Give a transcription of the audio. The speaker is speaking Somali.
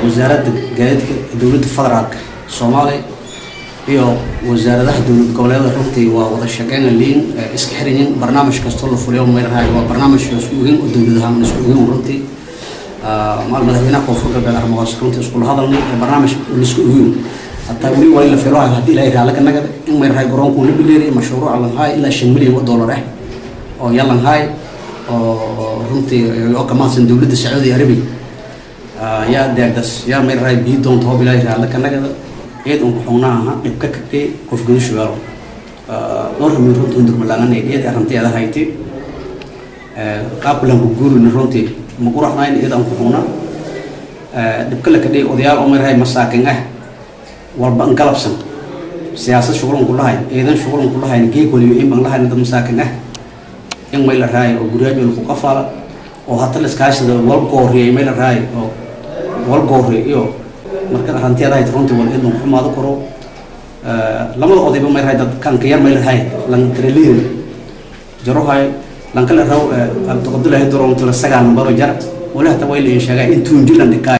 wasaaradda gaadiidka dowladda federaalka soomaaliya iyo wasaaradaha dowlad goboleedada runtii waa wada shaqeyn liin iska xiranyin barnaamij kastoo la fuliyo meelahay waa barnaamij isku ogin oo dowladaha isku ogin runtii maal madaxweynaha koonfur galbeed arrimahaas runtii iskula hadalnay barnaamij laisku ogin hataa weli waa in la filayo haddii ilaahay raalaga nagada in meelahay garoonku la bileeray mashruuca lanhaay ilaa shan milyan oo dollar ah oo yalanhaay oo runtii oo kamaadsan dowladda sacuudi arabiya yaa deegdas yaa meelahay bii doonta hoob ilaahay raalaga nagada eed un kuxugnaaha dhibka kagdhe qofgudushugaalo doorami runtii undurmalaanan eed arrinteeda hayti qaabkulanku guurina runtii maquraxnayn eed aan kuxugna dhibka la kadhay odayaal oo meelahay masaakin ah walba an galabsan siyaasad shugulan ku lahayn eedan shugulan ku lahayn geeg waliyo in ban lahayn dad masaakin ah in may la raayo oo guryaajooda ku qafaala oo hata la iskaashada wal gooriyay may la raayo oo wal gooriy iyo marka hantiyaada hayt runtii wal idun xumaado karo lamada odayba may rahay dad kanka yar may lahay lan treliin jarohay lan kala raw abduqabdulahi doron tula sagaa nambaro jar wala hata way la sheegaa intuun jilan dhikaa